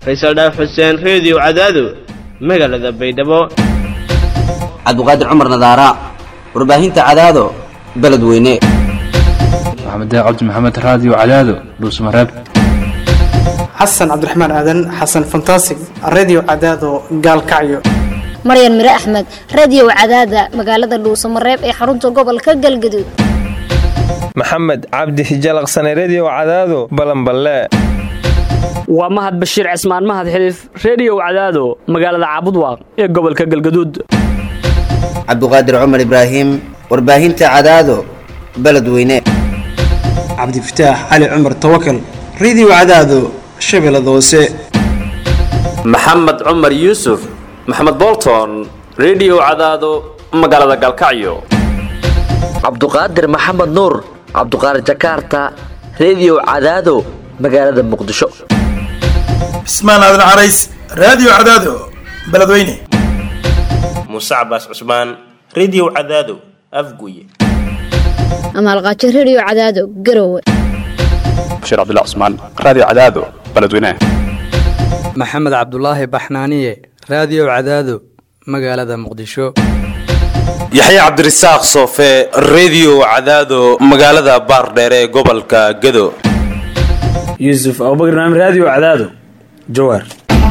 faysal dhaaf xuseen reediyo cadaado magaalada baydhabo cabdiqaadir cumar nadaara warbaahinta cadaado beledweyne maxamed cabdi maxamed raadiyo cadaado dhuusmareeb xasan cabdiraxmaan aadan xasan fantasig redio cadaado gaalkacyo maryan mire axmed radio cadaada magaalada dhuusamareeb ee xarunta gobolka galgaduud maxamed cabdi hijalaqsane redio cadaado balanballe waa mahad bashiir cismaan mahad xiliif reediyow cadaado magaalada caabudwaaq ee gobolka galgaduud cabdiqaadir cumar ibraahim warbaahinta cadaado beledweyne cabdifataax cali cumar tawakal redio cadaado shabeellada hoose maxamed cumar yuusuf maxamed bolton redio cadaado magaalada galkacyo cabduqaadir maxamed nuur cabduqaadir jakaarta redio cadaado magaalada muqdisho cismaan aadan carays raadiyo cadaado beledweyne muuse cabaas cusmaan redio cadaado afguye amaalqaajo redio cadaado garowe bashiir cabdilla cusmaan raadiyo cadaado beledweyne maxamed cabdulaahi baxnaaniye raadiyo cadaado magaalada muqdisho yaxya cabdirasaaq soofe redio cadaado magaalada baardheere ee gobolka gado yuusuf abubakr naam raadiyo cadaado jawaar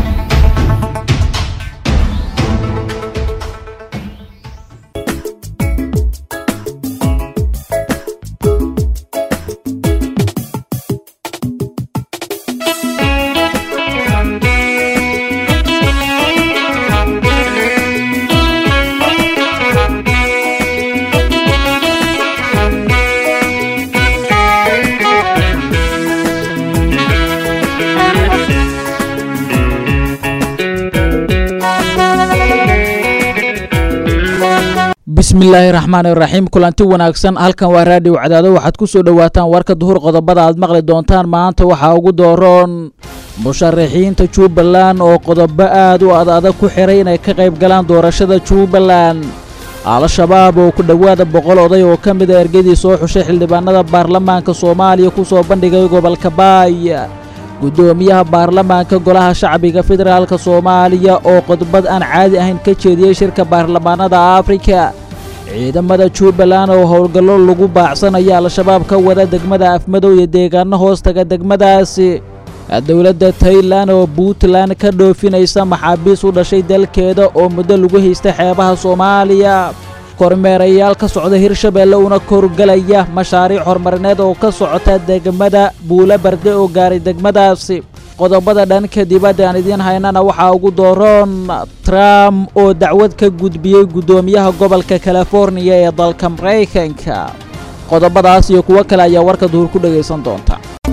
bismillaahi raxmaani raxiim kulanti wanaagsan halkan waa raadiyo cadaado waxaad ku soo dhowaataan warka duhur qodobada aad maqli doontaan maanta waxaa ugu dooroon musharaxiinta jubbaland oo qodobo aad u ad adag ku xiray inay ka qayb galaan doorashada jubbaland al-shabaab oo ku dhowaada boqol oday oo ka mida ergadii soo xushay xildhibaanada baarlamaanka soomaaliya ku soo bandhigay gobolka baay guddoomiyaha baarlamaanka golaha shacbiga federaalka soomaaliya oo qodbad aan caadi ahayn ka jeediyey shirka baarlamaanada afrika ciidamada jubbaland oo howlgallo lagu baacsanaya al-shabaab ka wada degmada afmadow iyo deegaano hoos taga degmadaasi dowladda tailan oo puntland ka dhoofinaysa maxaabiis u dhashay dalkeeda oo muddo lagu haysta xeebaha soomaaliya kormeerayaal ka socda hirshabeelle una korgelaya mashaariic horumarineed oo ka socota degmada buulo barde oo gaaray degmadaasi qodobada dhanka dibadda aan idiin haynana waxaa ugu dooroon trump oo dacwad ka gudbiyey guddoomiyaha gobolka californiya ee dalka maraykanka qodobadaas iyo kuwo kale ayaa warka duhur ku dhegaysan doonta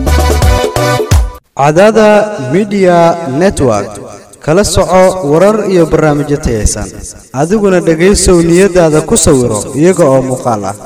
cadaada midiya network kala soco warar iyo barnaamijyo tayaysan adiguna dhegaysow niyadaada ku sawiro iyaga oo muuqaal ah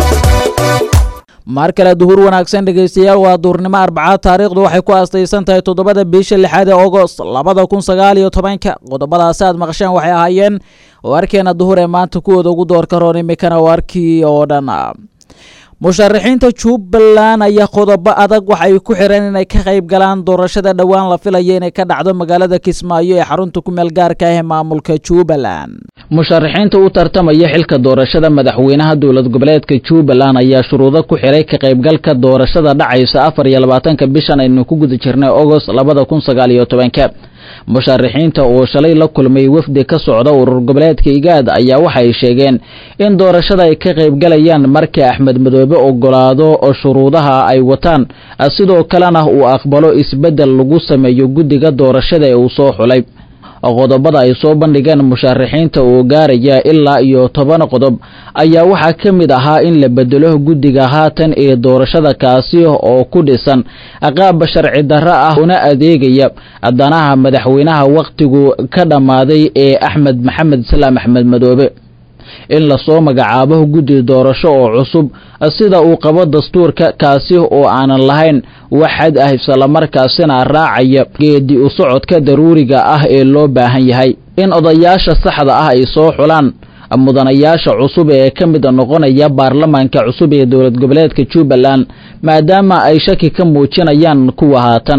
mar kale duhur wanaagsan dhegaystayaal waa duurnimo arbacaad taariikhdu waxay ku aastaysan tahay toddobada bisha lixaad ee ogost labada kun sagaal iyo tobanka qodobadaasi aad maqasheen waxay ahaayeen warkeena duhur ee maanta kuwooda ugu doorka roon imikana warkii oo dhan musharaxiinta jubbaland ayaa qodobo adag waxa ay ku xireen inay ka qayb galaan doorashada dhowaan la filaya inay ka dhacdo magaalada kismaayo ee xarunta ku meel gaarka ah ee maamulka jubbaland musharaxiinta u tartamaya xilka doorashada madaxweynaha dowlad goboleedka jubbaland ayaa shuruudo ku xiray ka qaybgalka doorashada dhacaysa afar iyo labaatanka bishan aynu ku guda jirnay ogost labada kun sagaal iyo tobanka musharaxiinta oo shalay la kulmay wafdi ka socda urur goboleedka igaad ayaa waxay sheegeen in doorashada ay ka qaybgalayaan marka axmed madoobe ogolaado oo shuruudaha ay wataan sidoo kalena uu aqbalo isbeddel lagu sameeyo guddiga doorashada ee uu soo xulay qodobada ay soo bandhigeen musharaxiinta oo gaaraya ilaa iyo toban qodob ayaa waxaa ka mid ahaa in la bedelo guddiga haatan ee doorashada kaasi oo ku dhisan qaab sharci darro ah una adeegaya danaha madaxweynaha wakhtigu ka dhammaaday ee axmed maxamed salaam axmed madoobe in lasoo magacaabo guddi doorasho oo cusub sida uu qabo dastuurka kaasi oo aanan lahayn waxad ah islamarkaasina raacaya geedi u socodka daruuriga ah ee loo baahan yahay in odayaasha saxda ah ay soo xulaan mudanayaasha cusub ee ka mid noqonaya baarlamaanka cusub ee dowlad goboleedka jubbaland maadaama ay shaki ka muujinayaan kuwa haatan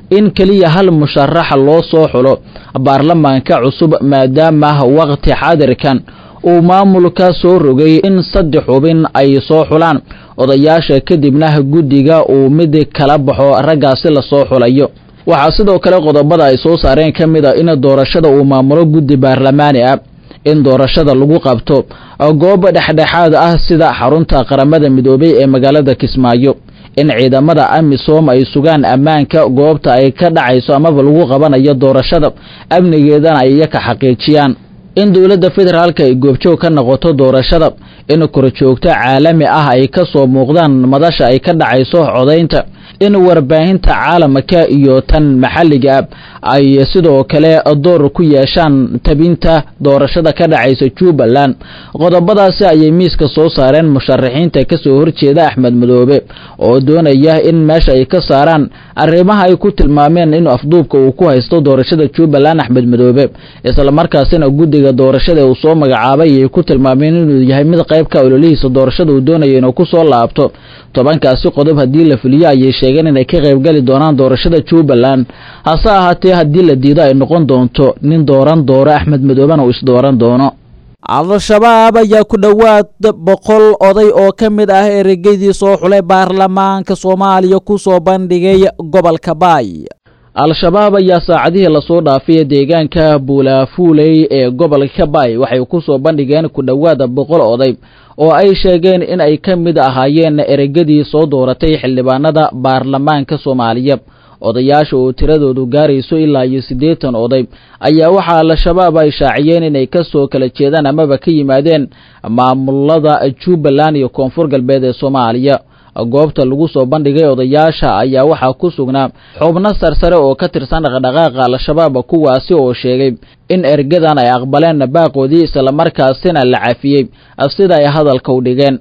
in keliya hal musharax loo soo xulo baarlamaanka cusub maadaama waqti xaadirkan uu maamulka soo rogay in saddex xubin ay soo xulaan odayaasha kadibna guddiga uu mid kala baxo raggaasi lasoo xulayo waxaa sidoo kale qodobada ay soo saareen ka mid a in doorashada uu maamulo guddi baarlamaani ah in doorashada lagu qabto goob dhexdhexaad ah sida xarunta qaramada midoobay ee magaalada kismaayo in ciidamada amisom ay sugaan ammaanka goobta ay ka dhacayso amaba lagu qabanayo doorashada amnigeedana ay iyaka xaqiijiyaan in dowladda federaalka ay goobjoog ka noqoto doorashada in korjoogto caalami ah ay ka soo muuqdaan madasha ay ka dhacayso codaynta in warbaahinta caalamka iyo tan maxalliga ay sidoo kale door ku yeeshaan tabinta doorashada ka dhacaysa jubbaland qodobadaasi ayay miiska soo saareen musharaxiinta kasoo horjeeda axmed madoobe oo doonaya in meesha ay ka saaraan arrimaha ay ku tilmaameen in afduubka uu ku haysto doorashada jubbaland axmed madoobe islamarkaasina guddiga doorashada uu soo magacaabay ay ku tilmaameen inuu yahay mid qaybka ololihiisa doorashada uu doonayo inuu ku soo laabto tobankaasi qodob haddii la fuliyo ayay sheegeen inay ka qaybgeli doonaan doorashada jubbaland hase ahaatee haddii la diido ay noqon doonto nin dooran dooro axmed madoobena uu isdooran doono al-shabaab ayaa ku dhowaad boqol oday oo ka mid ah eregeydii soo xulay baarlamaanka soomaaliya ku soo bandhigay gobolka baay al-shabaab ayaa saacadihii lasoo dhaafay deegaanka buulaafuuley ee gobolka baay waxay ku soo bandhigeen ku dhowaada boqol oday oo ay sheegeen in ay ka mid ahaayeen eregadii soo dooratay xildhibaanada baarlamaanka soomaaliya odayaasha oo tiradoodu gaarayso ilaa iyo siddeetan oday ayaa waxaa al-shabaab ay shaaciyeen inay ka soo kala jeedaan amaba ka yimaadeen maamulada jubbaland iyo koonfur galbeed ee soomaaliya goobta lagu soo bandhigay odayaasha ayaa waxaa ku sugnaa xubno sarsare oo ka tirsan dhaqdhaqaaqa al-shabaab kuwaasi oo sheegay in ergadan ay aqbaleen baaqoodii islamarkaasina la cafiyey sida ay hadalka u dhigeen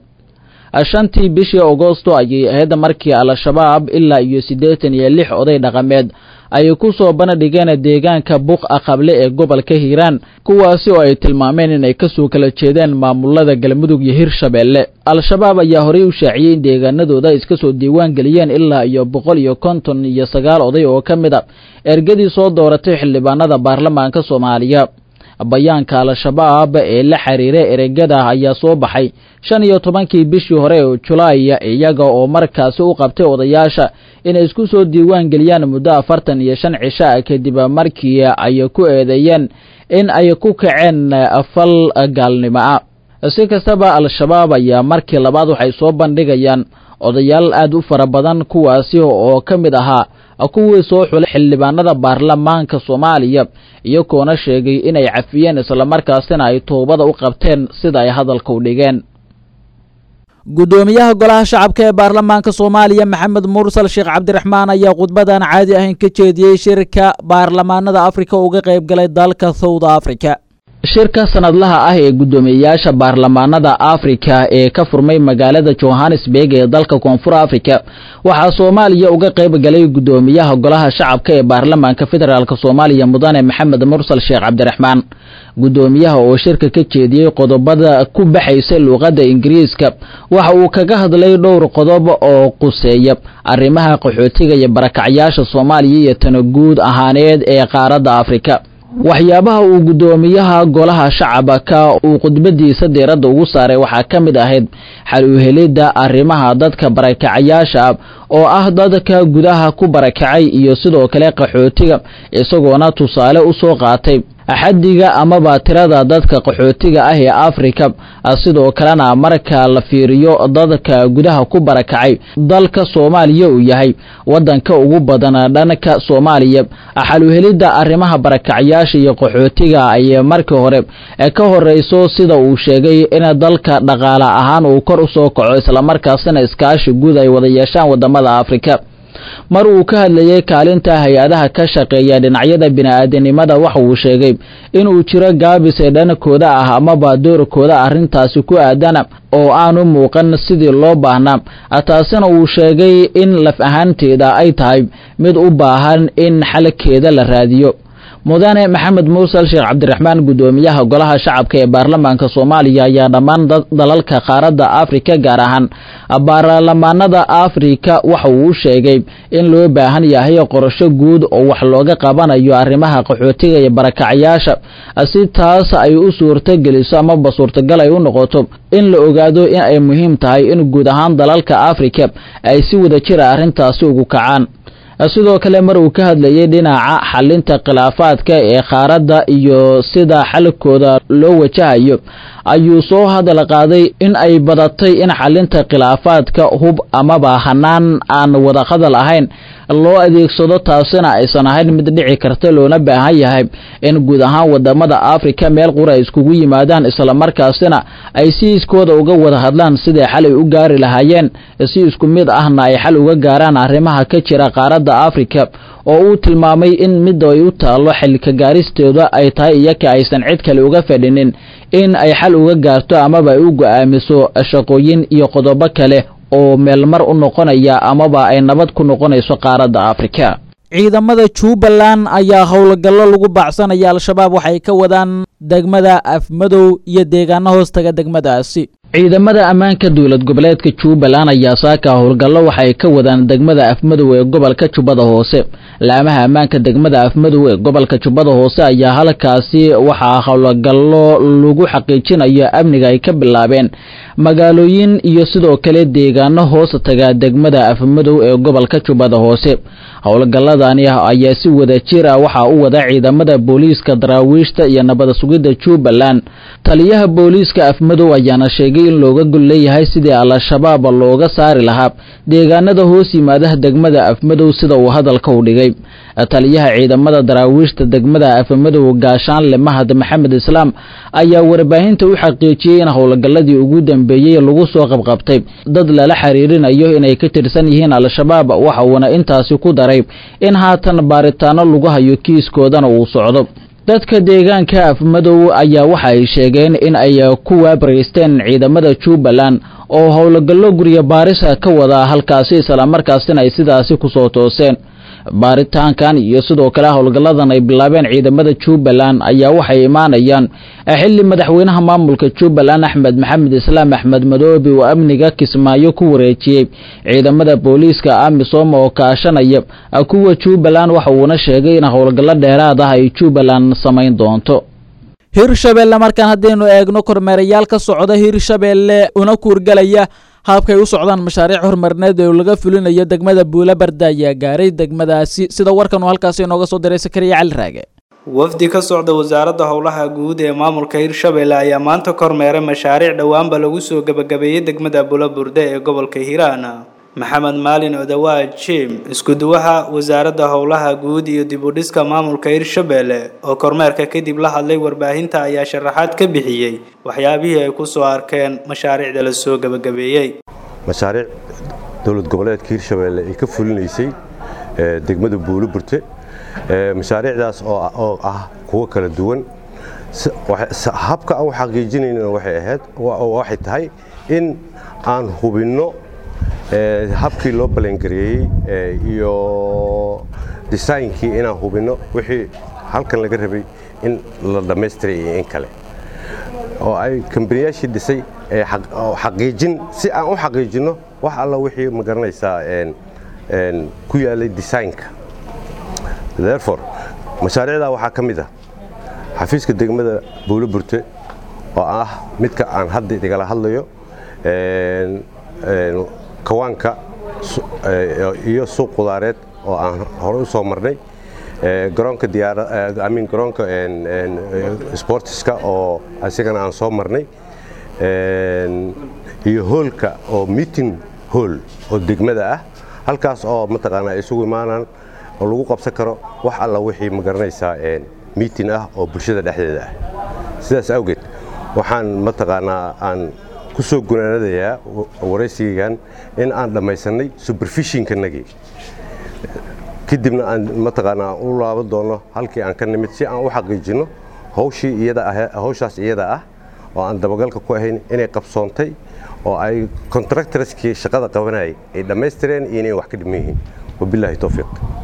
shantii bishii agosto ayay ahayd markii al-shabaab ilaa iyo siddeetan iyo lix oday dhaqameed ay ku soo bandhigeen deegaanka buqa qable ee gobolka hiiraan kuwaasi oo ay tilmaameen inay kasoo kala jeedeen maamulada galmudug iyo hirshabeelle al-shabaab ayaa horey u shaaciyey in deegaanadooda iska soo diiwaan geliyeen ilaa iyo boqol iyo konton iyo sagaal oday oo ka mid a ergadii soo dooratay xildhibaanada baarlamaanka soomaaliya bayaanka al-shabaab ee la xiriira eregada ayaa soo baxay shan iyo tobankii bishii hore ee julaay iyaga oo markaasi u qabtay odayaasha inay isku soo diiwaan geliyaan muddo afartan iyo shan cisha kadib markii ay ku eedeeyeen in ay ku kaceen fal gaalnimo ah si kastaba al-shabaab ayaa markii labaad waxay soo bandhigayaan odayaal aad u fara badan kuwaasi oo ka mid ahaa kuwii soo xulay xildhibaanada baarlamaanka soomaaliya iyagoona sheegay inay cafiyeen islamarkaasina ay toobada u qabteen sida ay hadalka u dhigeen gudoomiyaha golaha shacabka ee baarlamaanka soomaaliya maxamed mursal sheekh cabdiraxmaan ayaa khudbadan caadi ahayn ka jeediyey shirka baarlamaanada afrika uga qayb galay dalka south africa shirka sanadlaha ah ee guddoomiyeyaasha baarlamaanada afrika ee ka furmay magaalada johannesburg ee dalka koonfur africa waxaa soomaaliya uga qayb galay guddoomiyaha golaha shacabka ee baarlamaanka federaalk soomaaliya mudane maxamed mursal sheekh cabdiraxmaan guddoomiyaha oo shirka ka jeediyey qodobada ku baxaysa luuqadda ingiriiska waxa uu kaga hadlay dhowr qodob oo quseeya arrimaha qaxootiga iyo barakacyaasha soomaaliya iyo tana guud ahaaneed ee qaaradda afrika waxyaabaha uu guddoomiyaha golaha shacabka uu khudbadiisa diiradda ugu saaray waxaa ka mid ahayd xal u helidda arrimaha dadka barakacayaasha oo ah dadka gudaha ku barakacay iyo sidoo kale qaxootiga isagoona tusaale u soo qaatay xaddiga amaba tirada dadka qaxootiga ah ee afrika sidoo kalena marka la fiiriyo dadka gudaha ku barakacay dalka soomaaliya uu yahay wadanka ugu badan dhanka soomaaliya xaluhelidda arrimaha barakacyaasha iyo qaxootiga ay markii hore ka horeyso sida uu sheegay in dalka dhaqaale ahaan uu kor u soo kaco islamarkaasina iskaashi guud ay wada yeeshaan wadamada afrika mar uu ka hadlayay kaalinta hay-adaha ka shaqeeya dhinacyada bini-aadanimada waxa uu sheegay inuu jiro gaabis ee dhankooda ah amaba doorkooda arrintaasi ku aadana oo aanu muuqan sidii loo baahnaa taasina uu sheegay in laf ahaanteeda ay tahay mid u baahan in xalkeeda la raadiyo mudane maxamed muusal sheekh cabdiraxmaan guddoomiyaha golaha shacabka ee baarlamaanka soomaaliya ayaa dhammaan dalalka qaaradda afrika gaar ahaan baarlamaanada afrika waxa uu u sheegay in loo baahan yahay qorasho guud oo wax looga qabanayo arrimaha qaxootiga iyo barakacayaasha si taas ay u suurtogeliso amaba suurtagal ay u noqoto in la ogaado in ay muhiim tahay in guud ahaan dalalka afrika ay si wada jira arrintaasi ugu kacaan sidoo kale mar uu ka hadlayay dhinaca xalinta khilaafaadka ee qaaradda iyo sida xalkooda loo wajahayo ayuu soo hadal qaaday in ay badatay in xalinta khilaafaadka hub amaba hanaan aan wada hadal ahayn loo adeegsado taasina aysan ahayn mid dhici karta loona baahan yahay in guud ahaan wadamada afrika meel qura ay iskugu yimaadaan islamarkaasina ay si iskooda uga wada hadlaan siday xal ay u gaari lahaayeen si isku mid ahna ay xal uga gaaraan arrimaha ka jira qaaradda afrika oo uu tilmaamay in midda ay u taallo xilka gaaristooda ay tahay iyaka aysan cid kale uga fadhinin in ay xal uga gaarto amaba ay u go'aamiso shaqooyin iyo qodobo kale oo meelmar u noqonaya amaba ay nabad ku noqonayso qaaradda afrika ciidamada jubbaland ayaa howlgallo lagu baacsanaya al-shabaab waxay ka wadaan degmada afmadow iyo deegaano hoostaga degmadaasi ciidamada ammaanka dowlad goboleedka jubbaland ayaa saaka howlgallo waxay ka wadaan degmada afmadow ee gobolka jubbada hoose laamaha ammaanka degmada afmadow ee gobolka jubbada hoose ayaa halkaasi waxaa howlgallo lagu xaqiijinayo amniga ay ka bilaabeen magaalooyin iyo sidoo kale deegaano hoos taga degmada afmadow ee gobolka jubbada hoose howlgalladani ayaa si wada jir ah waxaa u wada ciidamada booliiska daraawiishta iyo nabada sugidda jubbaland taliyaha booliiska afmadow ayaana sheegay in looga gol leeyahay sidii al-shabaab looga saari lahaa deegaanada hoos yimaadaha degmada afmadow sida uu hadalka u dhigay taliyaha ciidamada daraawiishta degmada afmadow gaashaanle mahad maxamed islaam ayaa warbaahinta u xaqiijiyey in howlgalladii ugu dambeeyey lagu soo qabqabtay dad lala xiriirinayo inay ka tirsan yihiin al-shabaab waxa uuna intaasi ku daray in haatan baaritaano lagu hayo kiiskoodana uu socdo dadka deegaanka afmadow ayaa waxa ay sheegeen in ay ku waabaraysteen ciidamada jubbaland oo howlgallo guryo baarisa ka wada halkaasi islamarkaasina ay sidaasi kusoo tooseen baaritaankan iyo sidoo kale howlgalladan ay bilaabeen ciidamada jubbaland ayaa waxay imaanayaan xilli madaxweynaha maamulka jubbaland axmed maxamed islaam axmed madoobe uu amniga kismaayo ku wareejiyey ciidamada booliiska amisom oo kaashanaya kuwa jubbaland waxa uuna sheegay in howlgallo dheeraad ah ay jubbaland samayn doonto hirshabeelle markaan haddaynu eegno kormeerayaal ka socda hirshabeelle una kuurgalaya habkay u socdaan mashaariic horumarineed oo laga fulinayo degmada buulabarda ayaa gaaray degmadaasi sida warkan uu halkaasi inooga soo diray sakariya cali raage wafdi ka socda wasaaradda howlaha guud ee maamulka hirshabeelle ayaa maanta kormeeray mashaariic dhowaanba lagu soo gebagabeeyey degmada buulaburde ee gobolka hiiraan maxamed maalin odawaa jim isku-duwaha wasaaradda howlaha guud iyo dib u dhiska maamulka hirshabeelle oo kormeerka kadib la hadlay warbaahinta ayaa sharaxaad ka bixiyey waxyaabihii ay kusoo arkeen mashaariicda la soo gebagabeeyey mashaariic dowlad goboleedka hirshabeelle ay ka fulinaysay degmada buuliburte mashaariicdaas oo ah kuwo kala duwan habka aan u xaqiijinaynana waxay ahayd waxay tahay in aan hubinno habkii loo balangareeyey iyo desaynkii inaan hubinno wixii halkan laga rabay in la dhammaystiray iyo in kale oo ay kambaniyaashii dhisay xaqiijin si aan u xaqiijinno wax alla wixii ma garanaysaa ku yaalay desaynka therefore mashaariicdaa waxaa ka mid ah xafiiska degmada buuloburte oo ah midka aan hadda igala hadlayo kawaanka iyo suuq qudaareed oo aan hore u soo marnay garoonka diyaaramin garoonka sportiska oo asigana aan soo marnay iyo hoolka oo meeting hool oo degmada ah halkaas oo mataqaanaa isugu imaanaan oo lagu qabsan karo wax alla wixii ma garanaysaa meeting ah oo bulshada dhexdeeda ah sidaas awgeed waxaan mataqaanaa aan ku soo gunaanadayaa waraysigaygan in aan dhammaysannay superfishinkanagii kadibna aan mataqaanaa u laaban doono halkii aan ka nimid si aan u xaqiijinno hawshii iyada ah hawshaas iyada ah oo aan dabagalka ku ahayn inay qabsoontay oo ay contractorskii shaqada qabanayay ay dhammaystireen iyo inay wax ka dhiman yihiin wabilaahi towfiiq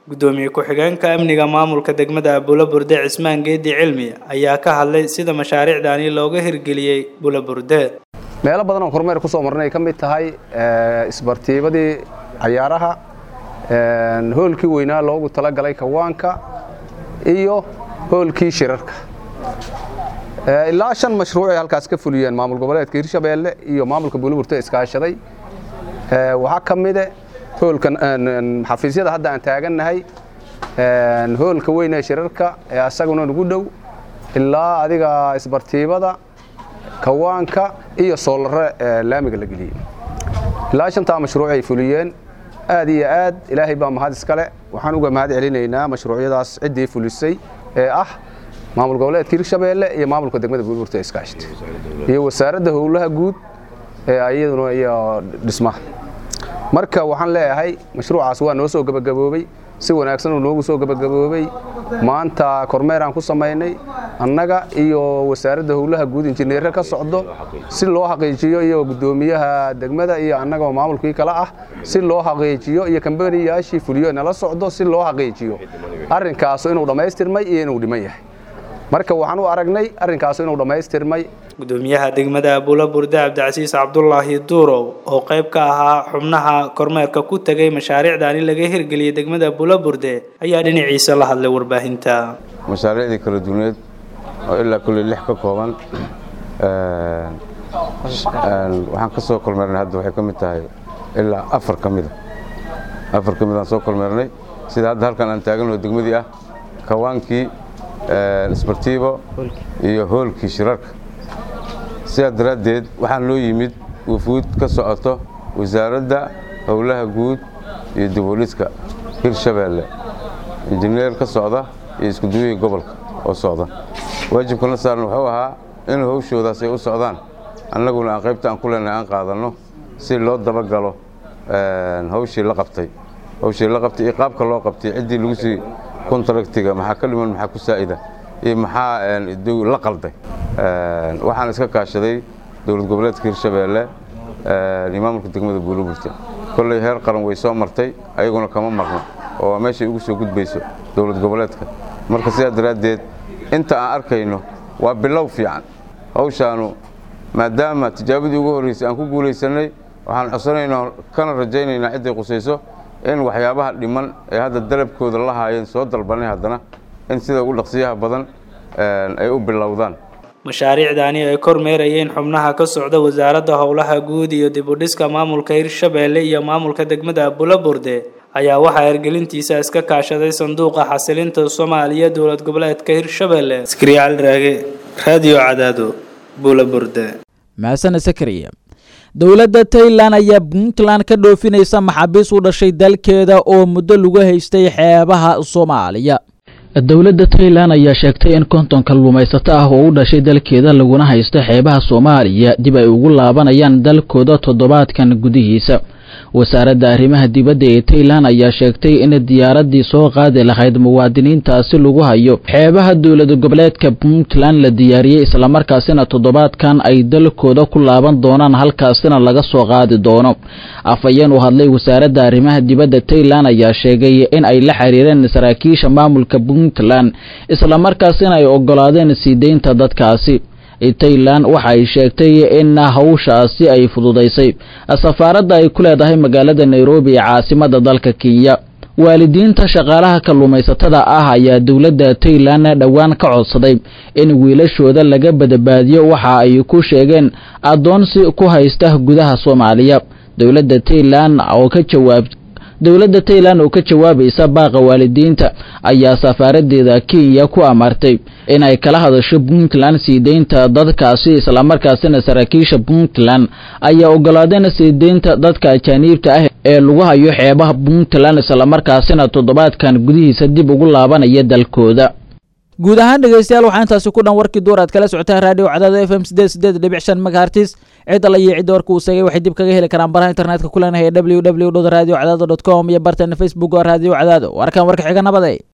gudoomiye ku-xigeenka amniga maamulka degmada bulaburde cismaan geedi cilmi ayaa ka hadlay sida mashaariicdani looga hirgeliyey bulaburde meelo badan oo kormeer ku soo marnay ka mid tahay isbartiibadii cayaaraha hoolkii weynaa loogu talagalay kawaanka iyo hoolkii shirarka ilaa shan mashruuc ay halkaas ka fuliyeen maamul goboleedka hirshabeelle iyo maamulka buuliburte iskaashaday waxaa ka mide hoolka xafiisyada hadda aan taagannahay hoolka weyn ee shirarka ee asaguna nagu dhow ilaa adiga isbartiibada kawaanka iyo soolare laamiga la geliyey ilaa shantaa mashruuc ay fuliyeen aad iyo aad ilaahay baa mahad iskale waxaan uga mahad celinaynaa mashruucyadaas ciddii fulisay ee ah maamul goboleedka hirshabeelle iyo maamulka degmada buurburta iskaashita iyo wasaaradda howlaha guud ee iyaduna iyo dhismaha marka waxaan leeyahay mashruucaas waa noo soo gebagaboobey si wanaagsan uu noogu soo gebagaboobey maanta kormeeraan ku samaynay annaga iyo wasaaradda howlaha guud injineere ka socdo si loo xaqiijiyo iyo guddoomiyaha degmada iyo annaga oo maamulkii kale ah si loo xaqiijiyo iyo kambaniyaashii fuliyo nala socdo si loo xaqiijiyo arrinkaasu inuu dhammaystirmay iyo inuu dhiman yahay marka waxaan u aragnay arrinkaasu inuu dhammaystirmay gudoomiyaha degmada bulaburde cabdicasiis cabdulaahi duurow oo qayb ka ahaa xubnaha kormeerka ku tegay mashaariicdani laga hirgeliyey degmada bulaburde ayaa dhinaciisa la hadlay warbaahinta mashaariicdii kala duwaneed oo ilaa kulley lix ka kooban waxaan ka soo kormeernay hadda waxay ka mid tahay ilaa afar ka mida afar ka mid aan soo kormeernay sida hadda halkan aan taaganoo degmadii ah kawaankii isbartiibo iyo hoolkii shirarka sidaa daraaddeed waxaan loo yimid wufuud ka socoto wasaaradda howlaha guud iyo diboliska hirshabeelle injineer ka socda iyo iskuduwihii gobolka oo socda waajibkana saaran wuxuu ahaa in howshoodaas ay u socdaan annaguna aan qaybta aan ku leenahay aan qaadanno si loo dabagalo hawshii la qabtay hawshii la qabtay iyo qaabka loo qabtay ciddii lagu sii kontraktiga maxaa ka dhiman maxaa ku saa'ida iyo maxaa la qalday waxaan iska kaashaday dowlad goboleedka hirshabeelle iyo maamulka degmada buuliburta kolley heer qaran way soo martay ayaguna kama marno oo meeshay ugu soo gudbayso dowlad goboleedka marka sidaa daraaddeed inta aan arkayno waa bilow fiican hawshaanu maadaama tijaabadii ugu horreysay aan ku guulaysannay waxaan codsanaynaa kana rajaynaynaa cidday qusayso in waxyaabaha dhiman ee hadda dalabkooda la haayeen soo dalbanay haddana in sida ugu dhaqsiyaha badan ay u bilowdaan mashaariicdani ay kormeerayeen xubnaha ka socda wasaaradda howlaha guud iyo dibudhiska maamulka hirshabeelle iyo maamulka degmada bulaburde ayaa waxaa hergelintiisa iska kaashaday sanduuqa xasilinta soomaaliya dowlad goboleedka hirshabeelle skriyaal raage radio cadaado bulaburde mahasane sakariya dowladda tailan ayaa puntland ka dhoofinaysa maxaabiis u dhashay dalkeeda oo muddo lagu haystay xeebaha soomaaliya dowladda tailan ayaa sheegtay in konton kalluumaysato ah oo u dhashay dalkeeda laguna haysto xeebaha soomaaliya dib ay ugu laabanayaan dalkooda toddobaadkan gudihiisa wasaaradda arrimaha dibadda ee tailan ayaa sheegtay in diyaaraddii soo qaadi lahayd muwaadiniintaasi lagu hayo xeebaha dowlad goboleedka puntland la diyaariyey islamarkaasina toddobaadkan ay dalkooda ku laaban doonaan halkaasina laga soo qaadi doono afhayeen u hadlay wasaaradda arrimaha dibadda tailan ayaa sheegay in ay la xiriireen saraakiisha maamulka puntland islamarkaasina ay ogolaadeen sii deynta dadkaasi tailan waxa ay sheegtay in hawshaasi ay fududaysay safaaradda ay ku leedahay magaalada nairobi ee caasimada dalka kenya waalidiinta shaqaalaha kalluumaysatada ah ayaa dowladda tailan dhowaan ka codsaday in wiilashooda laga badbaadiyo waxa ay ku sheegeen addoonsi ku haysta gudaha soomaaliya dowladda tailan oo ka jawaab dowladda tailan oo ka jawaabaysa baaqa waalidiinta ayaa safaaradeeda kenya ku amartay inay kala hadasho puntland sii deynta dadkaasi islamarkaasina saraakiisha puntland ayaa ogolaadeen sii deynta dadka ajaaniibta ah ee lagu hayo xeebaha puntland islamarkaasina toddobaadkan gudihiisa dib ugu laabanaya dalkooda guud ahaan dhegeystayaal waxaa intaasi ku dhan warkii duur aad kala socotaan raadiyo cadaada f m sideed sideed dhibic shan megahertis cid alla iyo cidda warka uu seegay waxay dib kaga heli karaan baraha internetka ku leenahay w w w radio cadaado dot com iyo barteena facebook oo raadiyo cadaado warkan warka xiga nabade